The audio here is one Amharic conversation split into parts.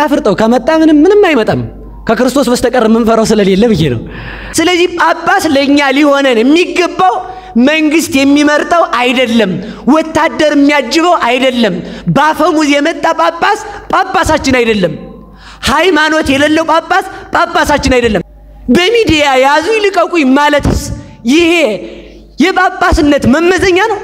እናፍርጠው። ከመጣ ምንም ምንም አይመጣም ከክርስቶስ በስተቀር የምንፈራው ስለሌለ ብዬ ነው። ስለዚህ ጳጳስ ለእኛ ሊሆነን የሚገባው መንግስት የሚመርጠው አይደለም፣ ወታደር የሚያጅበው አይደለም። በአፈሙዝ የመጣ ጳጳስ ጳጳሳችን አይደለም። ሃይማኖት የሌለው ጳጳስ ጳጳሳችን አይደለም። በሚዲያ ያዙ ይልቀቁኝ ማለትስ ይሄ የጳጳስነት መመዘኛ ነው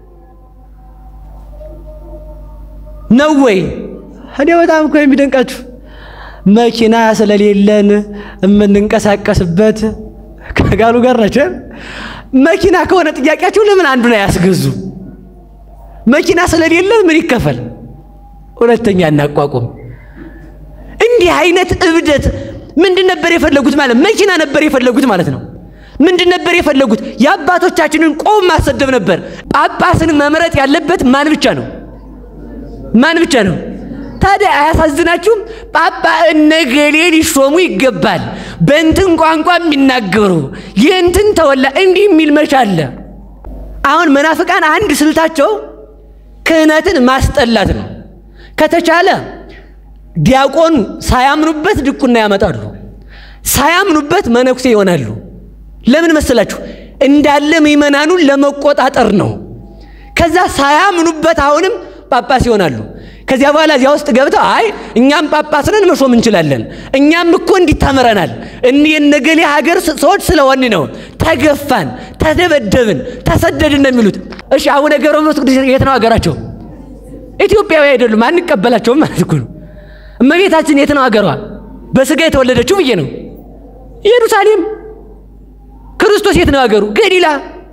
ነው ወይ? እኔ በጣም እኮ የሚደንቃችሁ መኪና ስለሌለን የምንንቀሳቀስበት ከጋሉ ጋር ናቸው። መኪና ከሆነ ጥያቄያቸው ለምን አንዱን አያስገዙ? መኪና ስለሌለን ምን ይከፈል? ሁለተኛ እናቋቁም። እንዲህ አይነት እብደት ምንድን ነበር የፈለጉት? ማለት መኪና ነበር የፈለጉት ማለት ነው። ምንድን ነበር የፈለጉት? የአባቶቻችንን ቆም ማሰደብ ነበር። ጳጳስን መምረጥ ያለበት ማን ብቻ ነው? ማን ብቻ ነው? ታዲያ አያሳዝናችሁም? ጳጳ እነገሌ ሊሾሙ ይገባል፣ በእንትን ቋንቋ የሚናገሩ የእንትን ተወላ እንዲህ የሚል መች አለ? አሁን መናፍቃን አንድ ስልታቸው ክህነትን ማስጠላት ነው። ከተቻለ ዲያቆን ሳያምኑበት ድቁና ያመጣሉ፣ ሳያምኑበት መነኩሴ ይሆናሉ። ለምን መሰላችሁ? እንዳለ ምእመናኑን ለመቆጣጠር ነው። ከዛ ሳያምኑበት አሁንም ጳጳስ ይሆናሉ። ከዚያ በኋላ እዚያ ውስጥ ገብተው አይ እኛም ጳጳስ ነን መሾም እንችላለን፣ እኛም እኮ እንዲታመረናል እኒ የነገሌ ሀገር ሰዎች ስለሆን ነው ተገፋን፣ ተደበደብን፣ ተሰደድን ነው የሚሉት። እሺ አቡነ ገብረ መንፈስ ቅዱስ የት ነው ሀገራቸው? ኢትዮጵያዊ አይደሉም፣ አንቀበላቸውም ማለት እኮ ነው። እመቤታችን የት ነው ሀገሯ? በስጋ የተወለደችው ብዬ ነው ኢየሩሳሌም። ክርስቶስ የት ነው ሀገሩ? ገሊላ።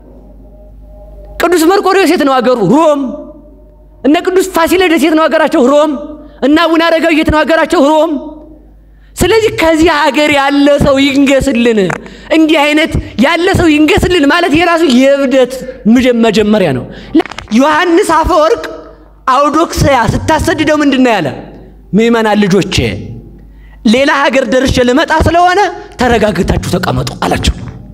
ቅዱስ መርቆሬዎስ የት ነው ሀገሩ? ሮም። እነ ቅዱስ ፋሲለደስ የት ነው ሀገራቸው? ሮም። እና አቡነ አረጋዊ የት ነው ሀገራቸው? ሮም። ስለዚህ ከዚህ ሀገር ያለ ሰው ይንገስልን፣ እንዲህ አይነት ያለ ሰው ይንገስልን ማለት የራሱ የእብደት መጀመሪያ ነው። ዮሐንስ አፈወርቅ አውዶክስያ ስታሰድደው ምንድን ነው ያለ? ምእመናን ልጆቼ ሌላ ሀገር ደርሼ ልመጣ ስለሆነ ተረጋግታችሁ ተቀመጡ አላቸው።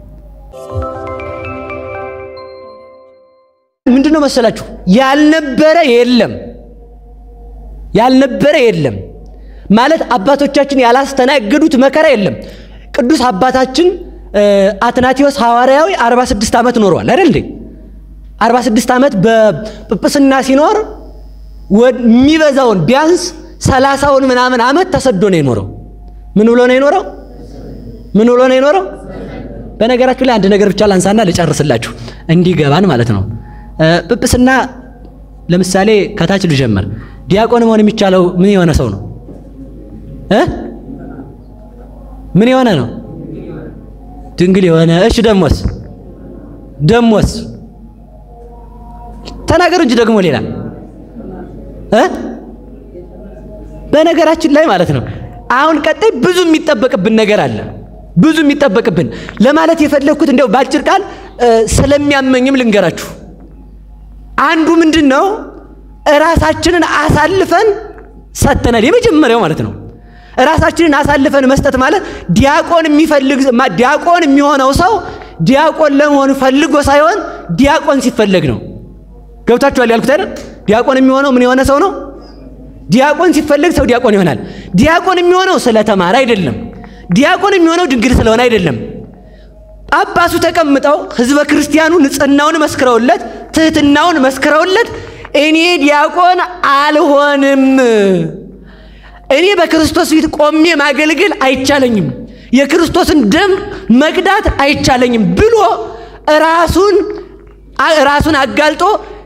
ምንድን ነው መሰላችሁ? ያልነበረ የለም ያልነበረ የለም ማለት አባቶቻችን ያላስተናገዱት መከራ የለም። ቅዱስ አባታችን አትናቴዎስ ሐዋርያዊ 46 ዓመት ኖረዋል አይደል እንዴ? 46 ዓመት በጵጵስና ሲኖር የሚበዛውን ቢያንስ ሰላሳውን ምናምን ዓመት ተሰዶ ነው የኖረው። ምን ብሎ ነው የኖረው? ምን ብሎ ነው የኖረው? በነገራችሁ ላይ አንድ ነገር ብቻ ላንሳና ልጨርስላችሁ እንዲገባን ማለት ነው። ጵጵስና ለምሳሌ ከታች ልጀምር። ዲያቆን መሆን የሚቻለው ምን የሆነ ሰው ነው እ ምን የሆነ ነው? ድንግል የሆነ እሺ። ደሞስ ደሞስ ተናገሩ እንጂ ደግሞ ሌላ እ በነገራችን ላይ ማለት ነው አሁን ቀጣይ ብዙ የሚጠበቅብን ነገር አለ። ብዙ የሚጠበቅብን ለማለት የፈለግኩት እንዲያው በአጭር ቃል ስለሚያመኝም ልንገራችሁ። አንዱ ምንድን ነው እራሳችንን አሳልፈን ሰጥተናል። የመጀመሪያው ማለት ነው እራሳችንን አሳልፈን መስጠት ማለት ዲያቆን የሚፈልግ ዲያቆን የሚሆነው ሰው ዲያቆን ለመሆን ፈልጎ ሳይሆን ዲያቆን ሲፈለግ ነው። ገብታችኋል ያልኩት አይደል? ዲያቆን የሚሆነው ምን የሆነ ሰው ነው? ዲያቆን ሲፈለግ ሰው ዲያቆን ይሆናል። ዲያቆን የሚሆነው ስለተማረ አይደለም። ዲያቆን የሚሆነው ድንግል ስለሆነ አይደለም። ጳጳሱ ተቀምጠው ሕዝበ ክርስቲያኑ ንጽሕናውን መስክረውለት፣ ትህትናውን መስክረውለት እኔ ዲያቆን አልሆንም፣ እኔ በክርስቶስ ፊት ቆሜ ማገልገል አይቻለኝም፣ የክርስቶስን ደም መቅዳት አይቻለኝም ብሎ ራሱን ራሱን አጋልጦ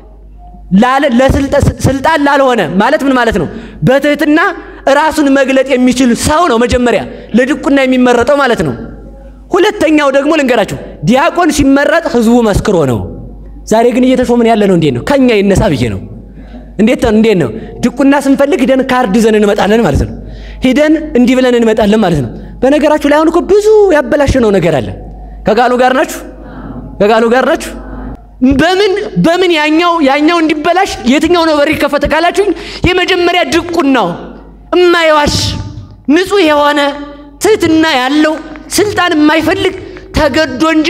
ለስልጣን ላልሆነ ማለት ምን ማለት ነው? በትህትና ራሱን መግለጥ የሚችል ሰው ነው መጀመሪያ ለድቁና የሚመረጠው ማለት ነው። ሁለተኛው ደግሞ ልንገራችሁ፣ ዲያቆን ሲመረጥ ህዝቡ መስክሮ ነው። ዛሬ ግን እየተሾምን ያለ ነው። እንዴት ነው? ከኛ ይነሳ ብዬ ነው። እንዴት ነው? እንዴት ነው? ድቁና ስንፈልግ ሂደን ካርድ ይዘን እንመጣለን ማለት ነው። ሂደን እንዲህ ብለን እንመጣለን ማለት ነው። በነገራችሁ ላይ አሁን እኮ ብዙ ያበላሸነው ነገር አለ። ከቃሉ ጋር ናችሁ? ከቃሉ ጋር ናችሁ? በምን በምን ያኛው ያኛው እንዲበላሽ የትኛው ነው በር ይከፈተ ካላችሁኝ፣ የመጀመሪያ ድቁናው እማይዋሽ ንጹሕ የሆነ ትህትና ያለው ስልጣን የማይፈልግ ተገዶ እንጂ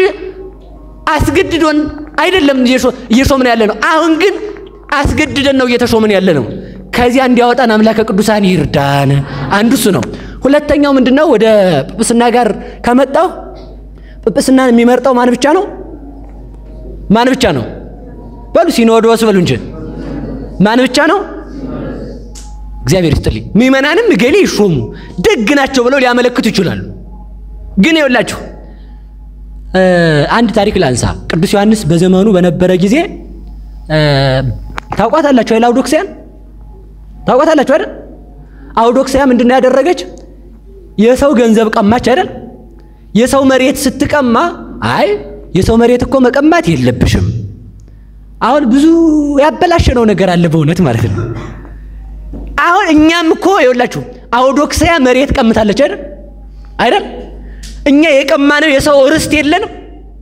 አስገድዶን አይደለም እየሾምን ያለ ነው። አሁን ግን አስገድደን ነው እየተሾምን ያለ ነው። ከዚያ እንዲያወጣን አምላከ ቅዱሳን ይርዳን። አንዱ እሱ ነው። ሁለተኛው ምንድን ነው? ወደ ጵጵስና ጋር ከመጣው ጵጵስናን የሚመርጠው ማን ብቻ ነው? ማን ብቻ ነው? በሉ ሲኖዶስ በሉ እንጂ ማን ብቻ ነው? እግዚአብሔር ይስጥልኝ። ምእመናንም እገሌ ይሾሙ ደግ ናቸው ብለው ሊያመለክቱ ይችላሉ። ግን ይኸውላችሁ አንድ ታሪክ ላንሳ። ቅዱስ ዮሐንስ በዘመኑ በነበረ ጊዜ ታውቋታላችሁ አይደል? አውዶክሲያን ታውቋታላችሁ አይደል? አውዶክሲያ ምንድነው ያደረገች? የሰው ገንዘብ ቀማች አይደል? የሰው መሬት ስትቀማ፣ አይ የሰው መሬት እኮ መቀማት የለብሽም። አሁን ብዙ ያበላሸነው ነገር አለ በእውነት ማለት ነው። አሁን እኛም እኮ ይኸውላችሁ አውዶክሲያ መሬት ቀምታለች አይደል? አይደል? እኛ የቀማነው የሰው ርስት የለንም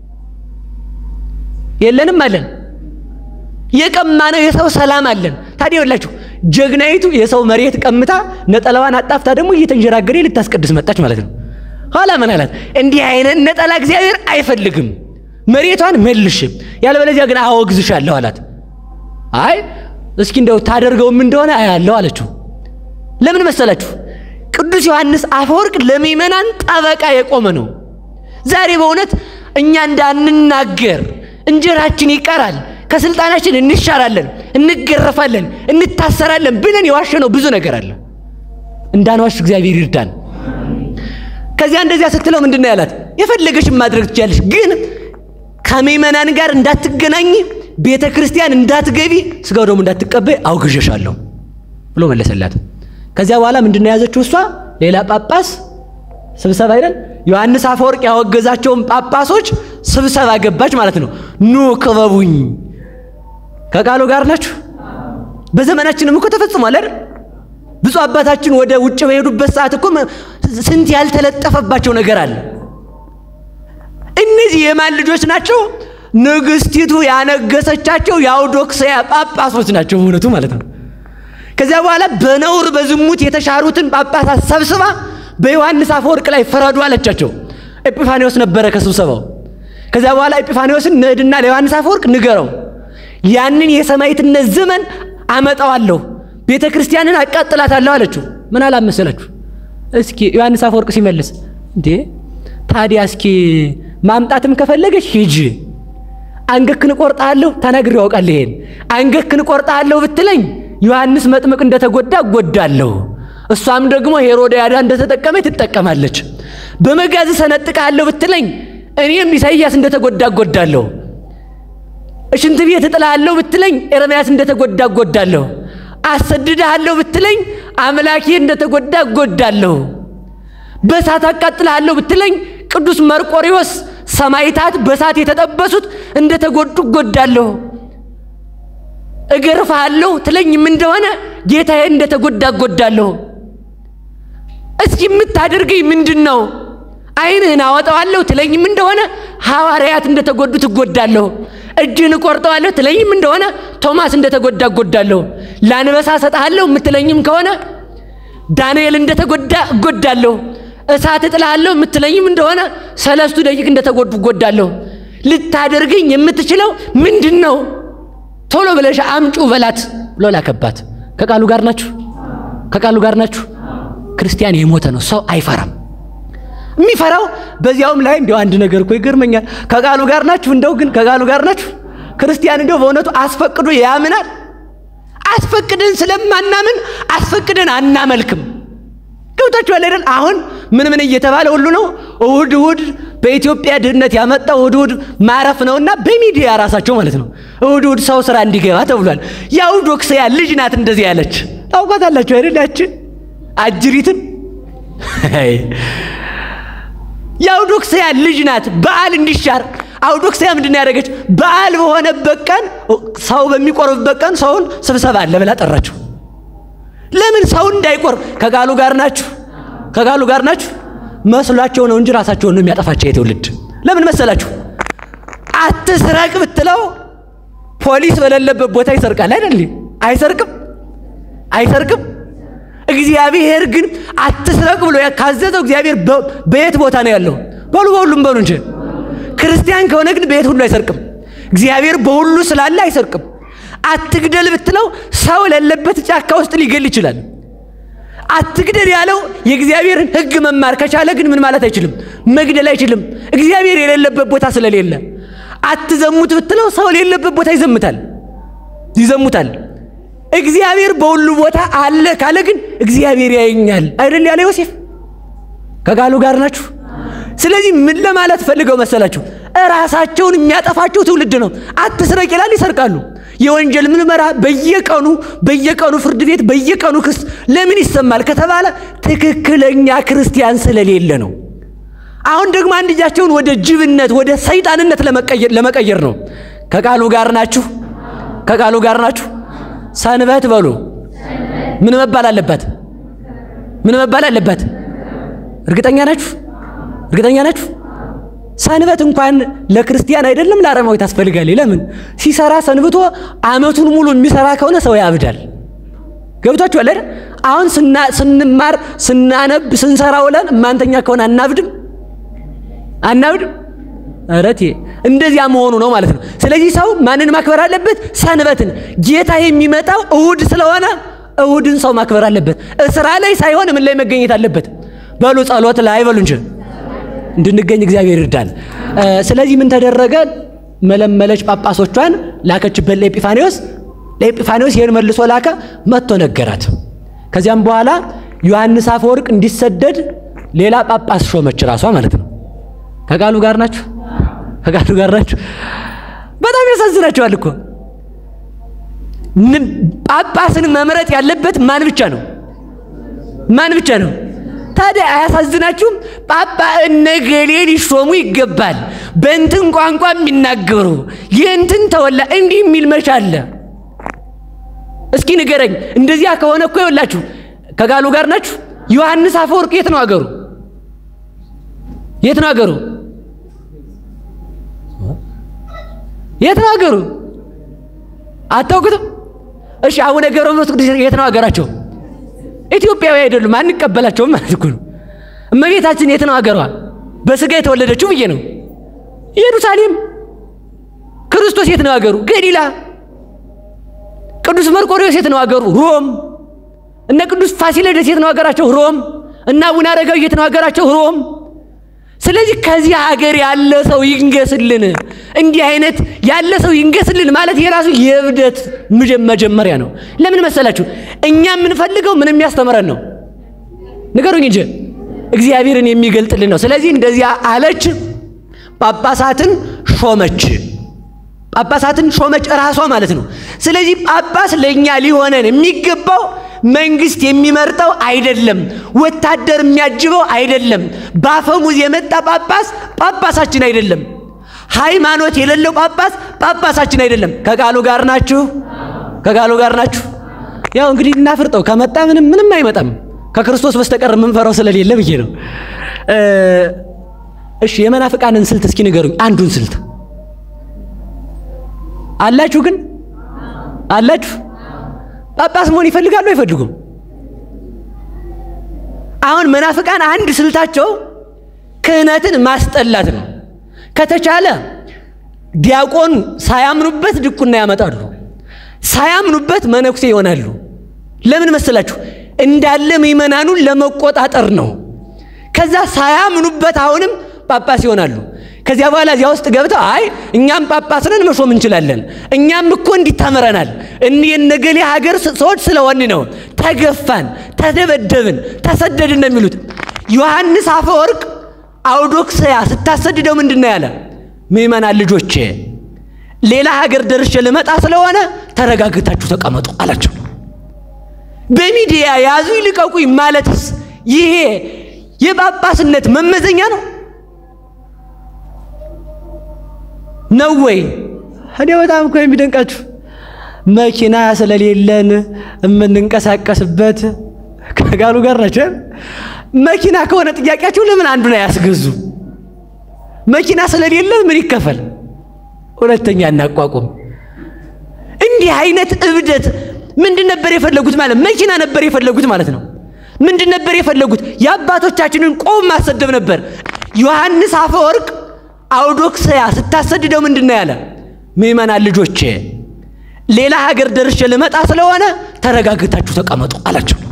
የለንም አለን። የቀማነው የሰው ሰላም አለን። ታዲያ ይኸውላችሁ ጀግናይቱ የሰው መሬት ቀምታ ነጠላዋን አጣፍታ ደግሞ እየተንጀራገሬ ልታስቀድስ መጣች ማለት ነው። ኋላ ምን አላት? እንዲህ አይነት ነጠላ እግዚአብሔር አይፈልግም፣ መሬቷን መልሽ፣ ያለበለዚያ ግን አወግዝሻለሁ አላት። አይ እስኪ እንደው ታደርገውም እንደሆነ አያለሁ አለችው። ለምን መሰላችሁ? ቅዱስ ዮሐንስ አፈወርቅ ለምእመናን ጠበቃ የቆመ ነው። ዛሬ በእውነት እኛ እንዳንናገር እንጀራችን ይቀራል፣ ከስልጣናችን እንሻራለን፣ እንገረፋለን፣ እንታሰራለን ብለን የዋሸነው ብዙ ነገር አለ። እንዳንዋሽ እግዚአብሔር ይርዳን። ከዚያ እንደዚያ ስትለው ምንድን ነው ያላት? የፈለገሽን ማድረግ ትችያለሽ፣ ግን ከምእመናን ጋር እንዳትገናኝ፣ ቤተ ክርስቲያን እንዳትገቢ፣ ስጋው ደግሞ እንዳትቀበይ አውግዤሻለሁ ብሎ መለሰላት። ከዚያ በኋላ ምንድን ነው የያዘችው? እሷ ሌላ ጳጳስ ስብሰባ አይደል? ዮሐንስ አፈወርቅ ያወገዛቸውን ጳጳሶች ስብሰባ ገባች ማለት ነው። ኑ ክበቡኝ። ከቃሉ ጋር ናችሁ። በዘመናችንም እኮ ተፈጽሟል አይደል? ብፁዕ አባታችን ወደ ውጭ በሄዱበት ሰዓት እኮ ስንት ያልተለጠፈባቸው ነገር አለ። እነዚህ የማን ልጆች ናቸው? ንግስቲቱ ያነገሰቻቸው የአውዶክስያ ጳጳሶች ናቸው በእውነቱ ማለት ነው። ከዚያ በኋላ በነውር በዝሙት የተሻሩትን ጳጳሳት ሰብስባ በዮሐንስ አፈወርቅ ላይ ፈረዱ አለቻቸው። ኤጲፋኒዎስ ነበረ ከስብሰባው። ከዚያ በኋላ ኤጲፋኒዎስን ንዕድና ለዮሐንስ አፈወርቅ ንገረው፣ ያንን የሰማዕትነት ዘመን አመጣዋለሁ፣ ቤተ ክርስቲያንን አቃጥላታለሁ አለችው። ምን አላመሰላችሁ? እስኪ ዮሐንስ አፈወርቅ ሲመልስ እንዴ ታዲያ እስኪ ማምጣትም ከፈለገች ሂጂ፣ አንገክን እቆርጣለሁ፣ ተናግሬ ያውቃል። ይሄን አንገክን እቆርጣለሁ ብትለኝ ዮሐንስ መጥምቅ እንደተጎዳ እጎዳለሁ፣ እሷም ደግሞ ሄሮድያዳ እንደተጠቀመች ትጠቀማለች። በመጋዝ ሰነጥቃለሁ ብትለኝ እኔም ኢሳይያስ እንደተጎዳ እጎዳለሁ። ሽንት ቤት እጥላለሁ ብትለኝ ኤርምያስ እንደተጎዳ እጎዳለሁ። አሰድድሃለሁ ብትለኝ አምላኬ እንደተጎዳ እጎዳለሁ። በእሳት አቃጥልሃለሁ ብትለኝ ቅዱስ መርቆሪዎስ ሰማዕታት በእሳት የተጠበሱት እንደተጎዱ እጎዳለሁ። እገርፍሃለሁ ትለኝም እንደሆነ ጌታዬ እንደተጎዳ እጎዳለሁ። እስኪ የምታደርገኝ ምንድን ነው? ዓይንህን አወጣዋለሁ ትለኝም እንደሆነ ሐዋርያት እንደተጎዱ ትጎዳለሁ። እጅህን እቆርጠዋለሁ ትለኝም እንደሆነ ቶማስ እንደተጎዳ እጎዳለሁ። ላንበሳ ሰጥሃለሁ የምትለኝም ከሆነ ዳንኤል እንደተጎዳ እጎዳለሁ። እሳት እጥልሃለሁ የምትለኝም እንደሆነ ሰለስቱ ደቂቅ እንደተጎዱ እጎዳለሁ። ልታደርገኝ የምትችለው ምንድን ነው? ቶሎ ብለሽ አምጩ በላት ብሎ ላከባት። ከቃሉ ጋር ናችሁ? ከቃሉ ጋር ናችሁ? ክርስቲያን የሞተ ነው። ሰው አይፈራም። የሚፈራው በዚያውም ላይ እንዲያው አንድ ነገር እኮ ይገርመኛል። ከቃሉ ጋር ናችሁ? እንደው ግን ከቃሉ ጋር ናችሁ? ክርስቲያን እንደው በእውነቱ አስፈቅዶ ያምናል። አስፈቅደን ስለማናምን አስፈቅደን አናመልክም። ገብታችኋል አይደል? አሁን ምን ምን እየተባለ ሁሉ ነው። እሁድ እሁድ በኢትዮጵያ ድህነት ያመጣው እሁድ እሁድ ማረፍ ነውና በሚዲያ ራሳቸው ማለት ነው እሁድ እሁድ ሰው ስራ እንዲገባ ተብሏል። የአውዶክስያ ልጅ ናት እንደዚህ ያለች ታውቋታላችሁ አይደል? ያችን አጅሪትን የአውዶክስያ ልጅ ናት። በዓል እንዲሻር አውዶክስያ ምንድን ነው ያደረገች? በዓል በሆነበት ቀን ሰው በሚቆርብበት ቀን ሰውን ስብሰባ አለ ብላ ጠራችሁ። ለምን ሰው እንዳይቆርብ? ከቃሉ ጋር ናችሁ? ከቃሉ ጋር ናችሁ? መስሏቸው ነው እንጂ ራሳቸውን ነው የሚያጠፋቸው የትውልድ። ለምን መሰላችሁ? አትስረቅ ብትለው ፖሊስ በሌለበት ቦታ ይሰርቃል አይደል? አይሰርቅም? አይሰርቅም? እግዚአብሔር ግን አትስረቅ ብሎ ካዘዘው እግዚአብሔር በየት ቦታ ነው ያለው? በሉ በሁሉም በሉ እንጂ። ክርስቲያን ከሆነ ግን በየት ሁሉ አይሰርቅም። እግዚአብሔር በሁሉ ስላለ አይሰርቅም። አትግደል ብትለው ሰው ለለበት ጫካ ውስጥ ሊገል ይችላል። አትግደል ያለው የእግዚአብሔርን ሕግ መማር ከቻለ ግን ምን ማለት አይችልም፣ መግደል አይችልም። እግዚአብሔር የሌለበት ቦታ ስለሌለ። አትዘሙት ብትለው ሰው የሌለበት ቦታ ይዘምታል ይዘሙታል። እግዚአብሔር በሁሉ ቦታ አለ ካለ ግን እግዚአብሔር ያየኛል አይደል ያለ ዮሴፍ። ከቃሉ ጋር ናችሁ። ስለዚህ ምን ለማለት ፈልገው መሰላችሁ? እራሳቸውን የሚያጠፋቸው ትውልድ ነው። አትስረቅ ይላል፣ ይሰርቃሉ። የወንጀል ምርመራ በየቀኑ በየቀኑ ፍርድ ቤት በየቀኑ ክስ ለምን ይሰማል ከተባለ ትክክለኛ ክርስቲያን ስለሌለ ነው። አሁን ደግሞ አንድ እጃቸውን ወደ ጅብነት ወደ ሰይጣንነት ለመቀየር ነው። ከቃሉ ጋር ናችሁ። ከቃሉ ጋር ናችሁ። ሰንበት በሉ። ምን መባል አለበት? ምን መባል አለበት? እርግጠኛ ናችሁ? እርግጠኛ ናችሁ? ሰንበት እንኳን ለክርስቲያን አይደለም ለአረማዊ ታስፈልጋል። ለምን ሲሰራ ሰንብቶ ዓመቱን ሙሉ የሚሰራ ከሆነ ሰው ያብዳል። ገብቷችኋል አይደል? አሁን ስንማር ስናነብ ስንሰራ ውለን እማንተኛ ከሆነ አናብድም አናብድም። እረቴ እንደዚያ መሆኑ ነው ማለት ነው። ስለዚህ ሰው ማንን ማክበር አለበት? ሰንበትን። ጌታ የሚመጣው እሁድ ስለሆነ እሁድን ሰው ማክበር አለበት። እስራ ላይ ሳይሆን ምን ላይ መገኘት አለበት? በሉ ጸሎት ላይ በሉ እንጂ እንድንገኝ እግዚአብሔር ይርዳል። ስለዚህ ምን ተደረገ? መለመለች ጳጳሶቿን ላከችበት ለኤጲፋኒዎስ። ለኤጲፋኒዎስ ይህን መልሶ ላከ፣ መጥቶ ነገራት። ከዚያም በኋላ ዮሐንስ አፈወርቅ እንዲሰደድ ሌላ ጳጳስ ሾመች፣ ራሷ ማለት ነው። ከቃሉ ጋር ናችሁ? ከቃሉ ጋር ናችሁ? በጣም ያሳዝናቸዋል እኮ ጳጳስን መምረጥ ያለበት ማን ብቻ ነው? ማን ብቻ ነው? ታዲያ አያሳዝናችሁም? ጳጳ እነገሌ ሊሾሙ ይገባል፣ በእንትን ቋንቋ የሚናገሩ የእንትን ተወላ እንዲህ የሚል መች አለ? እስኪ ንገረኝ። እንደዚያ ከሆነ እኮ ይኸውላችሁ፣ ከቃሉ ጋር ናችሁ። ዮሐንስ አፈወርቅ የት ነው አገሩ? የት ነው አገሩ? የት ነው አገሩ? አታውቁትም? እሺ አቡነ ገብረ መንፈስ ቅዱስ የት ነው አገራቸው? ኢትዮጵያዊ አይደሉም፣ አንቀበላቸውም ማለት እኮ ነው። እመቤታችን የት ነው አገሯ? በስጋ የተወለደችው ብዬ ነው። ኢየሩሳሌም። ክርስቶስ የት ነው አገሩ? ገሊላ። ቅዱስ መርቆሬዎስ የት ነው አገሩ? ሮም። እነ ቅዱስ ፋሲለደስ የት ነው አገራቸው? ሮም። እና አቡነ አረጋዊ የት ነው አገራቸው? ሮም። ስለዚህ ከዚህ ሀገር ያለ ሰው ይንገስልን። እንዲህ አይነት ያለ ሰው ይንገስልን ማለት የራሱ የእብደት መጀመሪያ ነው። ለምን መሰላችሁ? እኛ የምንፈልገው ምን የሚያስተምረን ነው? ንገሩኝ እንጂ እግዚአብሔርን የሚገልጥልን ነው። ስለዚህ እንደዚያ አለች። ጳጳሳትን ሾመች። ጳጳሳትን ሾመች እራሷ ማለት ነው። ስለዚህ ጳጳስ ለእኛ ሊሆነን የሚገባው መንግስት የሚመርጠው አይደለም። ወታደር የሚያጅበው አይደለም። በአፈሙዝ የመጣ ጳጳስ ጳጳሳችን አይደለም። ሃይማኖት የሌለው ጳጳስ ጳጳሳችን አይደለም። ከቃሉ ጋር ናችሁ? ከቃሉ ጋር ናችሁ? ያው እንግዲህ እናፍርጠው። ከመጣ ምንም ምንም አይመጣም። ከክርስቶስ በስተቀር የምንፈራው ስለሌለ ብዬ ነው። እሺ የመናፍቃንን ስልት እስኪ ንገሩኝ። አንዱን ስልት አላችሁ? ግን አላችሁ? ጳጳስ መሆን ይፈልጋሉ አይፈልጉም? አሁን መናፍቃን አንድ ስልታቸው ክህነትን ማስጠላት ነው። ከተቻለ ዲያቆን ሳያምኑበት ድቁና ያመጣሉ፣ ሳያምኑበት መነኩሴ ይሆናሉ። ለምን መሰላችሁ? እንዳለ ምእመናኑን ለመቆጣጠር ነው። ከዛ ሳያምኑበት አሁንም ጳጳስ ይሆናሉ። ከዚያ በኋላ እዚያ ውስጥ ገብተው አይ እኛም ጳጳስ ነን መሾም እንችላለን፣ እኛም እኮ እንዲታመረናል የነገሌ ሀገር ሰዎች ስለሆን ነው ተገፋን፣ ተደበደብን፣ ተሰደድን ነው የሚሉት። ዮሐንስ አፈወርቅ አውዶክስያ ስታሰድደው ምንድን ነው ያለ? ምእመናን ልጆቼ ሌላ ሀገር ደርሼ ልመጣ ስለሆነ ተረጋግታችሁ ተቀመጡ አላቸው። በሚዲያ ያዙ ይልቀቁኝ ማለትስ ይሄ የጳጳስነት መመዘኛ ነው ነው ወይ? እኔ በጣም እኮ የሚደንቃችሁ መኪና ስለሌለን የምንንቀሳቀስበት ከጋሉ ጋር ናቸው። መኪና ከሆነ ጥያቄያችሁ ለምን አንዱን አያስገዙ? መኪና ስለሌለ ምን ይከፈል? ሁለተኛ እናቋቁም። እንዲህ አይነት እብደት ምንድን ነበር የፈለጉት? ማለት መኪና ነበር የፈለጉት ማለት ነው። ምንድን ነበር የፈለጉት? የአባቶቻችንን ቆም ማሰደብ ነበር። ዮሐንስ አፈወርቅ አውዶክስያ ስታሰድደው ምንድን ነው ያለ? ምእመናን ልጆቼ ሌላ ሀገር ደርሼ ልመጣ ስለሆነ ተረጋግታችሁ ተቀመጡ አላቸው።